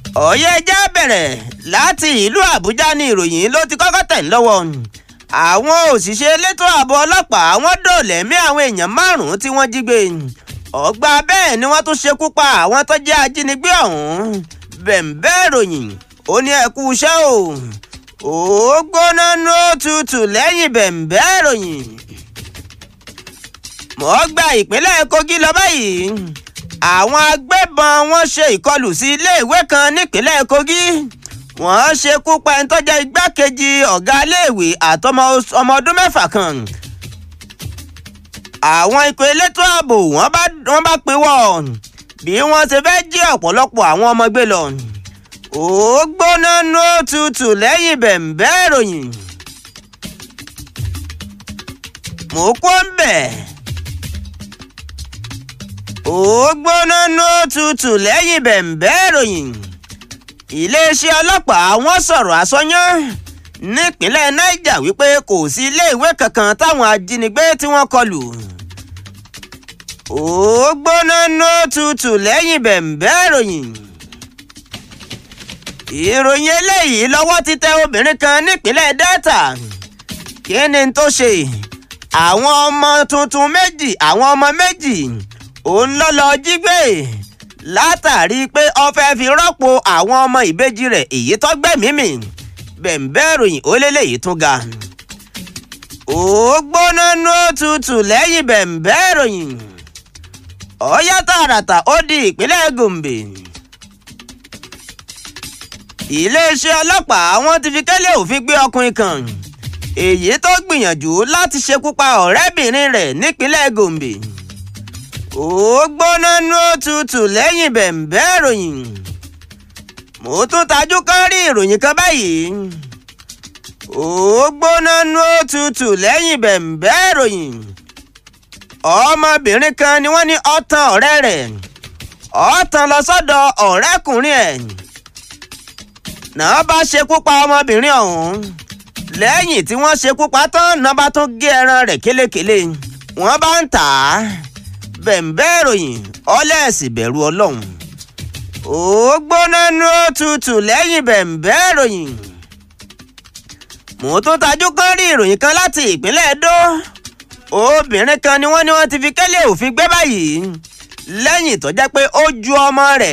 ọ̀yẹ́ ẹja bẹ̀rẹ̀ láti ìlú àbújá ní ìròyìn ló ti kọ́kọ́ tẹ̀ ń lọ́wọ́ àwọn òṣìṣẹ́ elétò ààbò ọlọ́pàá wọ́n dòlẹ̀mí àwọn èèyàn márùn-ún tí wọ́n jí gbé ọgbà bẹ́ẹ̀ ni wọ́n tún ṣekú pa àwọn tó jẹ́ ajínigbé ọ̀hún bẹ̀ǹbẹ́ ìròyìn ó ní ẹ̀kú iṣẹ́ o ó gbóná ní ó tutù lẹ́yìn bẹ̀ǹbẹ́ ìròyìn mọ́ gba ìpínlẹ̀ kogi lọ báyìí àwọn agbébọn wọn ṣe ìkọlù sí iléèwé kan nípínlẹ̀ kogi wọ́n ṣekú pa ẹni tó jẹ́ igbákejì ọ̀gá iléèwé àtọmọ ọmọ ọdún mẹ́fà kan àwọn ikọ̀ elétò ààbò wọ́n bá wọ́n bá pinwọ́ bí wọ́n ṣe fẹ́ jí ọ̀pọ̀lọpọ̀ àwọn ọmọ gbé lọ ó gbóná ní ó tutù lẹ́yìn bẹ̀ǹbẹ́ ìròyìn mò ń kó ń bẹ̀ ó gbóná ní ó tutù lẹ́yìn bẹ̀ǹbẹ́ ìròyìn iléeṣẹ́ ọlọ́pàá wọ́n sọ̀rọ̀ àsọyán nípínlẹ̀ niger wípé kò sí iléèwé kankan táwọn ajínigbé tí wọ́n kọlù ó gbóná ní ó tutù lẹ́yìn bẹ̀ǹbẹ́ ìròyìn ìròyìn eléyìí lọ́wọ́ ti tẹ obìnrin kan nípínlẹ̀ delta kí ni tó ṣe àwọn ọmọ tuntun méjì àwọn ọmọ méjì òun ló lọ jí gbé látàrí pé ó fẹ́ fi rọ́pò àwọn ọmọ ìbejì rẹ̀ èyí tó gbẹ̀mímì bẹ̀ǹbẹ́ ìròyìn ó lélẹ́yìí tún ga ó gbóná ní ó tutù lẹ́yìn bẹ̀ǹbẹ́ ìròyìn ọ̀yá tààràtà ó di ìpínlẹ̀ gombe iléeṣẹ́ ọlọ́pàá wọn ti fi kẹ́lẹ́ òfin gbé ọkùnrin kan èyí tó gbìyànjú láti ṣekú pa ọ̀rẹ́bìnrin rẹ̀ nípínlẹ̀ gombe ó gbóná ní ó tutù lẹ́yìn bẹ̀ǹbẹ́ ìròyìn mo tún tajú kán rí ìròyìn kan báyìí ó gbóná ní ó tutù lẹ́yìn bẹ̀ǹbẹ́ ìròyìn ọmọbìnrin kan ni wọ́n ní ọ̀tàn ọ̀rẹ́ rẹ̀ ọ̀tàn lọ sọ́dọ̀ ọ̀rẹ́kùnrin ẹ̀ náà bá ṣekú pa ọmọbìnrin ọ̀hún lẹ́yìn tí wọ́n ṣekú pa tán náà bá tún gé ẹran rẹ̀ kélékèlé wọ́n bá ń tà á bẹ̀ǹbẹ́ ìròyìn ọlẹ́ẹ̀sì bẹ̀rù ọlọ́run ó gbóná ní ó tutù lẹ́yìn bẹ̀ǹbẹ́ ìròyìn mo tún tajú kán rí ìròyìn kan láti ìpínlẹ̀ Ẹdó obìnrin kan ni wọ́n ní wọ́n ti fi kẹ́lẹ́ òfin gbé báyìí lẹ́yìn tó jẹ́ pé ó ju ọmọ rẹ̀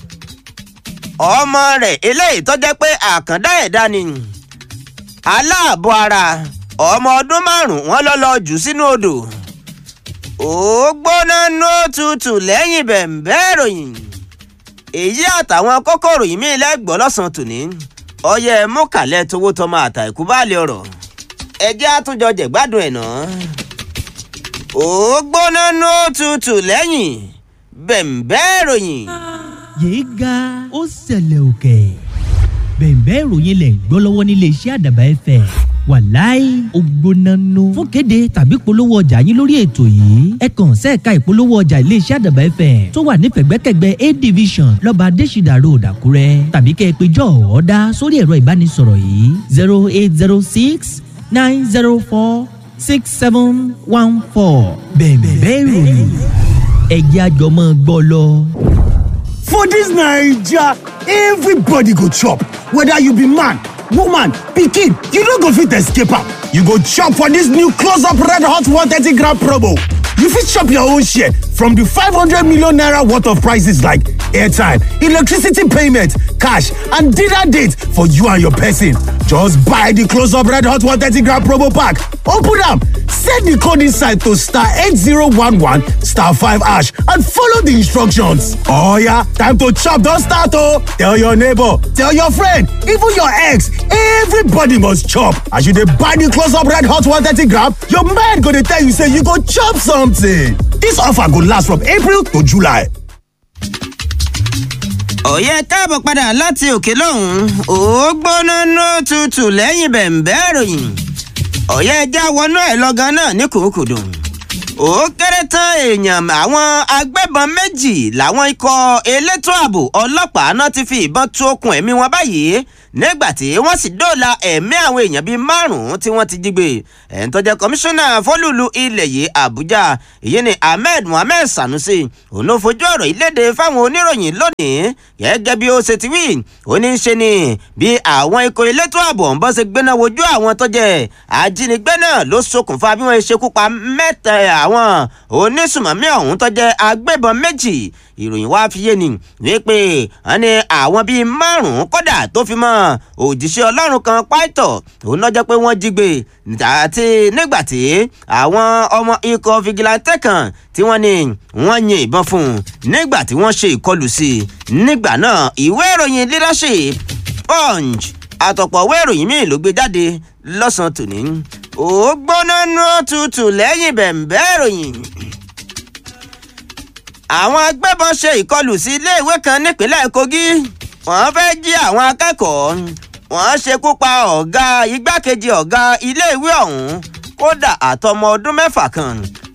ọmọ rẹ̀ eléyìí tó jẹ́ pé àkàndá ẹ̀dá ni aláàbọ̀ ara ọmọ ọdún márùn-ún wọ́n lọ́ lọ jù sínú odò ó gbóná ní ó tutù lẹ́yìn bẹ̀ǹbẹ́ ìròyìn èyí àtàwọn kókòrò yìí mí lẹ́gbọ́ lọ́sàn-án tòní ọyẹ mọ́kàlẹ́ towó tọmọ àtàìkú báàlẹ̀ ọ̀rọ̀ ẹjẹ́ àtúnjọ jẹ̀gbádùn ẹ̀ náà ó gbóná ní ó tutù lẹ́yìn bẹ̀ǹbẹ́ ìròyìn. yéé ga ó ṣẹlẹ̀ òkè bẹ̀ǹbẹ́ ìròyìn lẹ̀ ń gbọ́ lọ́wọ́ nílé iṣẹ́ àdàbà ẹ̀fẹ̀ wàláì ògbónánú fún kéde tàbí polówó ọjà yín lórí ètò yìí ẹ kàn sẹ́ẹ̀ka ìpolówó ọjà iléeṣẹ́ àdàbà ẹ̀fẹ̀ tó wà nífẹ̀gbẹ́kẹ̀gbẹ́ a division lọ́ba adésìdà road àkúrẹ́ tàbí kẹ́ ẹ pé jọ́ ọ̀ọ́dá sórí ẹ̀rọ ìbánisọ̀rọ̀ yìí zero eight zero six nine zero four six seven one four bẹ̀ǹbẹ́ ìròyìn ẹ̀jẹ̀ àjọmọ́ gbọ́ lọ. For dis Naija, everybody go chop, whether you be man, woman, pikin, you no go fit escape am. You go chop for dis new close up red hot 130 gram promo. You fit chop your own share from di 500 million naira worth of prices like airtime, electricity payment, cash and dinner date for you and your person. Just buy di close up red hot 130 gram promo pack, open am, set di code inside to star 8011 star 5 hash and follow di instructions. Oya, time to chop don start o! Tell your neighbor, tell your friend, even your ex, everybody must chop. As you dey buy di close up red hot 130 gram, your mind go dey tell you say you go chop something. Dis offer go last from April to July. ọ̀yẹ́ káàbọ̀ padà láti òkè lọ́hùn-ún ó gbóná ní tutù lẹ́yìn bẹ̀ǹbẹ́ ìròyìn ọ̀yẹ́ ẹja wọnú ẹ̀ lọ́gán náà ní kòókòdò ó kéré tán èèyàn àwọn agbébọn méjì làwọn ikọ̀ elétò ààbò ọlọ́pàá náà ti fi ìbọn tú okùn ẹ̀mí wọn báyìí nígbà tí wọ́n sì dóòlà ẹ̀mí àwọn èèyàn bíi márùn-ún tí wọ́n ti jí gbé ẹ̀ń tó jẹ́ kọmíṣánná fólúlu ilẹ̀ yìí àbújá èyí ni ahmed mohammed sanusi òun ló fojú ọ̀rọ̀ ìlédè fáwọn oníròyìn lónìí gẹ́gẹ́ bí ó ṣe ti wí ó ní í ṣe ni bí àwọn ikọ̀ elétò ààbò ń bọ́ ṣe gbéná wojú àwọn tó jẹ́ ajínigbé náà ló ṣokùnfà bí wọ́n ṣe kú pa mẹ́ta àwọn onísùmọ̀mí ọ̀hún tó jẹ́ agbébọn méjì ìròyìn wá fi yé ni wípé wọn ní àwọn bíi márùn-ún kódà tó fi mọ́ òjíṣẹ́ ọlọ́run kan pàìtọ̀ òun náà jẹ́ pé wọ́n jí gbé àti nígbà tí àwọn ọmọ ikọ̀ fìgìláńtẹ́ kan tí wọ́n ní wọ́n yin ìbọn fún un nígbà tí wọ́n ṣe ìkọlù sí i nígbà náà ìwé ìròyìn leadership punch àtọ̀pọ̀ ìwé ìròyìn míì ló gbé jáde lọ́sàn-án tòní ó gbóná nú tutù lẹ́yìn bẹ̀m̀bẹ́ ìròyìn àwọn agbébọn ṣe ìkọlù sí iléèwé kan nípínlẹ̀ kogi wọ́n fẹ́ jí àwọn akẹ́kọ̀ọ́ wọ́n ṣekú pa ọ̀gá igbákejì ọ̀gá iléèwé ọ̀hún kódà àtọmọ ọdún mẹ́fà kan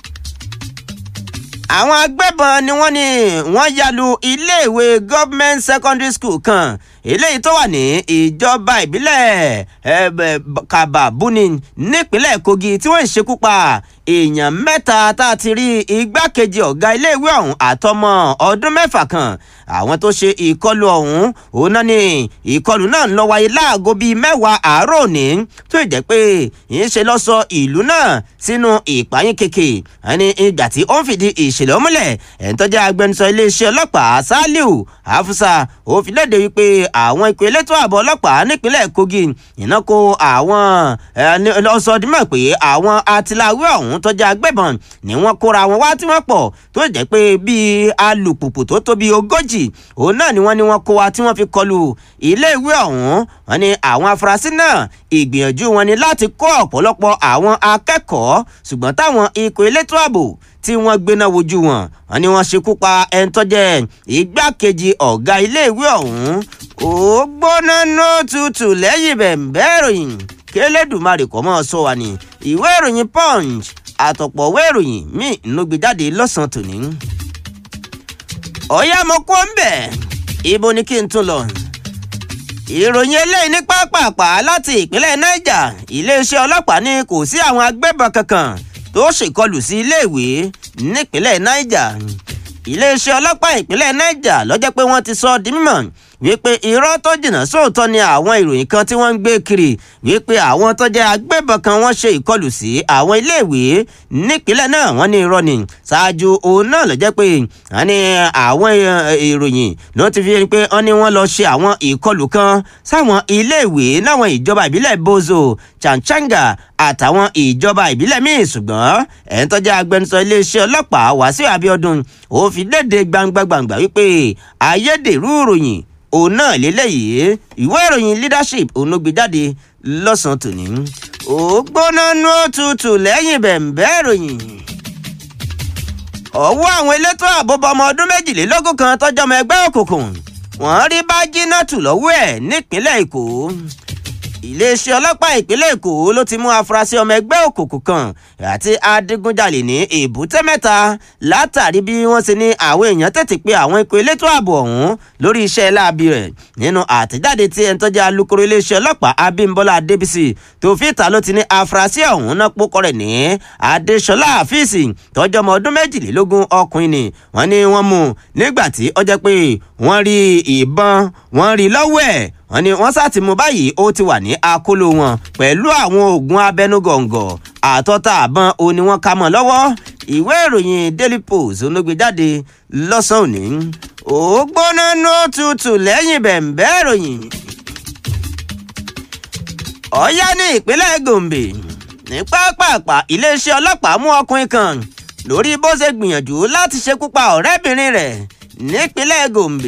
àwọn agbébọn ni wọ́n ní wọ́n yalu iléèwé government secondary school kan eléyìí tó wà ní ìjọba ìbílẹ̀ kababuni nípínlẹ̀ kogi tí wọ́n ń ṣekú pa èèyàn mẹ́ta tá a ti rí igbákejì ọ̀gá iléèwé ọ̀hún àtọmọ ọdún mẹ́fà kan àwọn tó ṣe ìkọlù ọ̀hún òun náà ni ìkọlù náà ń lọ wáyé láago bíi mẹ́wàá àárọ̀ òní tó jẹ́ pé ń ṣe lọ sọ ìlú náà sínú ìpayín keke ẹni ìgbà tí ó ń fìdí ìṣẹ̀lẹ̀ múlẹ̀ ẹ̀ń tó jẹ́ agbẹnusọ iléeṣẹ́ ọlọ́pàá saliu afusa ó fi léde wípé àwọn ikọ̀ elétò ààbò ọlọ́pàá nípínlẹ̀ kogi iná kó àwọn lọ́sọdúnmọ̀ pé àwọn atiláwí ọ̀hún tó jẹ́ agbébọn ni wọ́n kóra wọn wá tí wọ́n pọ̀ tó jẹ́ pé bíi alùpùpù tó tó bíi ogójì òun náà ni wọ́n ní wọ́n kó wa tí wọ́n fi kọlu iléèwé ọ̀hún wọ́n ní àwọn afurasí náà ìgbìyànjú wọn ni láti kó ọ̀pọ̀lọpọ̀ àwọn akẹ́kọ̀ọ́ ṣùgbọ́n táwọn ikọ̀ elétò ààbò tí wọ́n gbéná wojú wọn wọ́n ní wọ́n ṣekú pa ẹni tó jẹ́ igbákejì ọ̀gá iléèwé ọ̀hún ó gbóná nó tutù lẹ́yìn bẹ̀ǹbẹ́ ìròyìn kélédùmarè kọ́ mọ́ sọ wa ní ìwé ìròyìn punch àtọ̀pọ̀ ìwé ìròyìn míì ló gbé jáde lọ́sàn-án tòní. ọ̀yá mo kó ń bẹ̀ ibo ni kí n tún lọ. ìròyìn eléyìí ní pápápá láti ìpínlẹ̀ niger iléeṣẹ́ ọlọ́pàá ní kò sí àwọn agbébọn kankan tó ṣèkọlù sí iléèwé nípínlẹ̀ niger iléeṣẹ́ ọlọ́pàá ìpínlẹ̀ niger lọ́jọ́ pé wọ́n ti sọ ọ́ di mímọ̀ wípé irọ́ tó jìnnà sóòótọ́ ni àwọn ìròyìn kan tí wọ́n ń gbé kiri wípé àwọn tó jẹ́ agbébọn kan wọ́n ṣe ìkọlù sí àwọn iléèwé nípínlẹ̀ náà wọ́n ní irọ́ ni ṣáájú òun náà ló jẹ́ pé wọ́n ní àwọn ìròyìn ló ti fi rí pé wọ́n ní wọ́n lọ ṣe àwọn ìkọlù kan sáwọn iléèwé láwọn ìjọba ìbílẹ̀ bozo chanchanga àtàwọn ìjọba ìbílẹ̀ míì ṣùgbọ́n ẹ̀ń tó jẹ́ agbẹnusọ iléeṣẹ́ ọlọ́pàá wàsíù abiodun ó fi léde gbangba-gbangba wípé ayédèrú ìròyìn òun náà lélẹ́yìí ìwé ìròyìn leadership òun ló gbé jáde lọ́sàn-án tòní. ó gbóná nú òtútù lẹ́yìn bẹ̀m̀bẹ́ ìròyìn. ọwọ́ àwọn elétò ààbò bọmọ ọdún méjìlélógún kan tọ́jọ́mọ ẹgbẹ́ òkùnkùn wọ́n rí bájínátù lọ́wọ́ ẹ̀ nípínlẹ̀ èkó iléeṣẹ́ ọlọ́pàá ìpínlẹ̀ èkó ló ti mú afurasí ọmọ ẹgbẹ́ òkùnkùn kan àti adigunjalè ní èbúté mẹ́ta látàrí bí wọ́n ṣe ní àwọn èèyàn tètè pé àwọn ikọ̀ elétò ààbò ọ̀hún lórí iṣẹ́ láabi rẹ̀ nínú àtẹ̀jáde tí ẹni tó jẹ́ alukoro iléeṣẹ́ ọlọ́pàá abímbọ́lá adébísì tó fi ìta ló ti ní afurasí ọ̀hún náà pókọ rẹ̀ ní adéṣọlá àfíìsì tọ́jọ́ ọmọ ọdún méjìlélógún ọkùnrin ni wọ́n ní wọ́n mú nígbà tí ó jẹ́ pé wọ́n rí ìbọn wọ́n rí lọ́wọ́ ẹ̀ wọ́n ní wọ́n sá ti mú báyìí ó ti wà ní akóló wọn pẹ̀lú àwọn oògùn abẹnugọ̀ngọ̀ àtọ́ta àbọ̀n ó ní wọ́n ká mọ́ lọ́wọ́ ìwé ìròyìn daily post ló gbé jáde lọ́sàn-án òní ó gbóná ní ó tutù lẹ́yìn bẹ̀ǹbẹ́ ìròyìn. ọ̀yá ní ìpínlẹ̀ gombe ní pápápá iléeṣẹ́ ọlọ́pàá mú ọkùnrin kan lórí bó ṣe gbìyànjú láti ṣekú pa ọ̀rẹ́bìnrin rẹ̀ nípínlẹ̀ gombe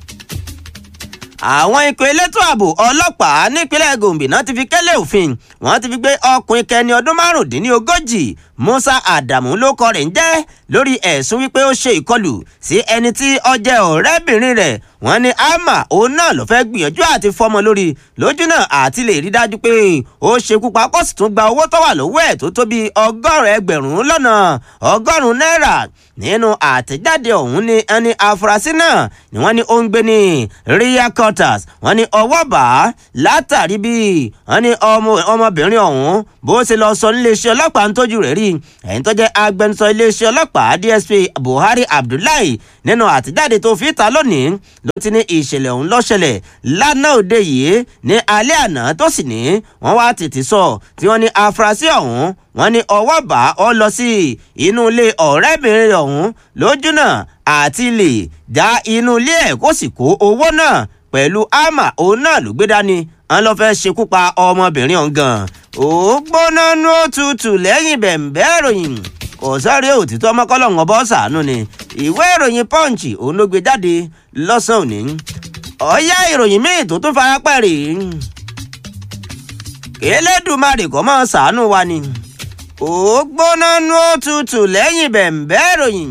àwọn ikọ̀ elétò ààbò ọlọ́pàá nípínlẹ̀ gombe náà ti fi kẹ́lẹ́ òfin wọ́n ti fi gbé ọkùnrin kẹni ọdún márùndínlógójì musa adamu ló kọ rẹ̀ ń jẹ́ lórí ẹ̀sùn wípé ó ṣe ìkọlù sí ẹni tí ó jẹ́ ọ̀rẹ́bìnrin rẹ̀ wọ́n ní ama òun náà ló fẹ́ gbìyànjú àti fọmọ lórí lójú náà àti lè rí dájú pé ó ṣekú pa kó sì tún gba owó tó wà lọ́wọ́ ẹ̀ tó tó bí ọgọ́rùn ẹgbẹ̀rún lọ́nà ọgọ́rùn náírà nínú àtẹ̀jáde ọ̀hún ni ẹni afurasí náà ni wọ́n ní ó ń gbé ní ria quarters wọ́n ní ọwọ́ bá látàrí bí wọ́n ní ọmọbìnrin ọ̀hún bó ṣe lọ sọ níléeṣẹ́ ọlọ́pàá ń tójú rẹ̀ rí ẹ̀yìn tó jẹ́ agbẹnusọ iléeṣẹ́ ọlọ́pàá dsp buhari abdullahi nínú àtẹ̀jáde tó fi ta lónìí ló ti ní ìṣẹ̀lẹ̀ ọ̀hún ló ṣẹlẹ̀ lánàá òde yìí ní alẹ́ àná tó sì ní wọ́n wá tètè sọ tí wọ́n ní afurasí ọ̀hún wọ́n ní ọwọ́ bá ọ lọ sí inú ilé ọ̀rẹ́bìnrin ọ̀hún lójúnà àti lè dá inú ilé ẹ̀ kó sì kó owó náà pẹ̀lú ámà òun náà ló gbé dání wọn lọ fẹ́ ṣekú pa ọmọbìnrin ọ̀hún gan ó gbóná nú òtútù lẹ́yìn bẹ̀m̀bẹ́ ìròyìn kò sáré òtítọ́ ọmọkọ́lọ́hún bọ́ sàánú ni ìwé ìròyìn punch òun ló gbé jáde lọ́sàn-án òní ọ̀yá ìròyìn míì tó tún fara pẹ́ rèé kélédùmarè kọ́ mọ́ sàánú wa ni ó gbóná nú òtútù lẹ́yìn bẹ̀m̀bẹ́ ìròyìn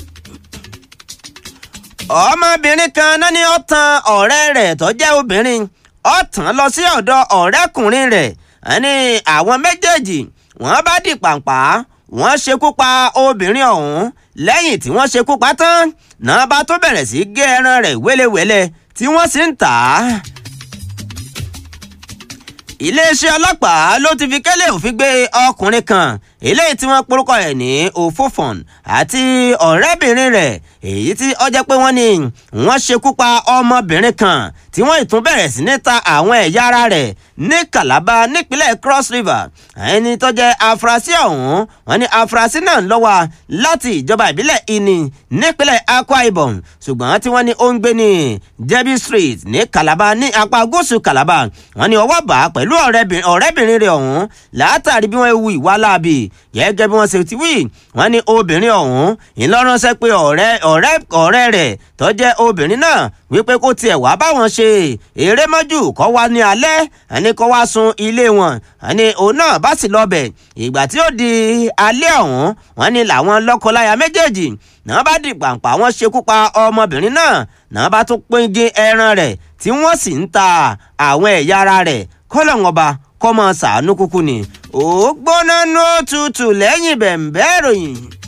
ọmọbìnrin kan náà ni ó tan ọ̀rẹ́ rẹ̀ tó jẹ́ obìnrin ó tàn lọ sí ọ̀dọ̀ ọ̀rẹ́kùnrin rẹ̀ ní àwọn méjèèjì wọ́n bá di pàǹpá wọ́n ṣekú pa obìnrin ọ̀hún lẹ́yìn tí wọ́n ṣekú pa tán náà bá tó bẹ̀rẹ̀ sí gé ẹran rẹ̀ wẹ́lẹ́wẹ́lẹ́ tí wọ́n sì ń tà á iléeṣẹ́ ọlọ́pàá ló ti fi kẹ́lẹ́ òfin gbé ọkùnrin kan eléyìí tí wọ́n porúkọ ẹ̀ ní òfófòn àti ọ̀rẹ́bìnrin rẹ̀ èyí tí ó jẹ́ pé wọ́n ní wọ́n ṣekú pa ọmọbìnrin kan tí wọ́n ìtún bẹ̀rẹ̀ sí ní ta àwọn ẹ̀yà ara rẹ̀ ní Calabar nípínlẹ̀ Cross River ẹni tó jẹ́ afurasí ọ̀hún wọ́n ní afurasí náà ń lọ́wọ́ láti ìjọba ìbílẹ̀ Ini nípínlẹ̀ Akwa Ibom ṣùgbọ́n tí wọ́n ní ó ń gbé ní Jebi Street ní Calabar ní apá gúúsù Calabar wọ́n ní ọwọ́ bá pẹ̀lú ọ̀rẹ́bìnrin rẹ̀ ọ̀hún látàrí bí wọ́n wu ìwà láabi gẹ́gẹ́ bí wọ́n ṣe ti wí wọ́n ní obìnrin ọ̀hún ìlọ́ránṣẹ́ pé ọ̀rẹ́ ọ̀rẹ́ ọ̀rẹ́ rẹ̀ tó jẹ́ obìnrin náà wípé kó tiẹ̀ wá báwọn ṣe eré mọ́jú kọ́ wá ní alẹ́ ẹni kọ́ wá sun ilé wọn ẹni òun náà bá sì lọ́bẹ̀ ìgbà tí ó di alẹ́ ọ̀hún wọ́n ní làwọn lọ́kọláya méjèèjì náà bá di pàǹpà wọ́n ṣekú pa ọmọbìnrin náà náà bá tún pín ẹran rẹ̀ tí wọ́n sì ń ta àwọn ẹ̀yà ara rẹ̀ kọ́lọ́hún ọba kọ́ mọ́ ṣàánú kúkú ni ó gbóná nú òtútù lẹ́yìn bẹ̀m̀bẹ́ ìròyìn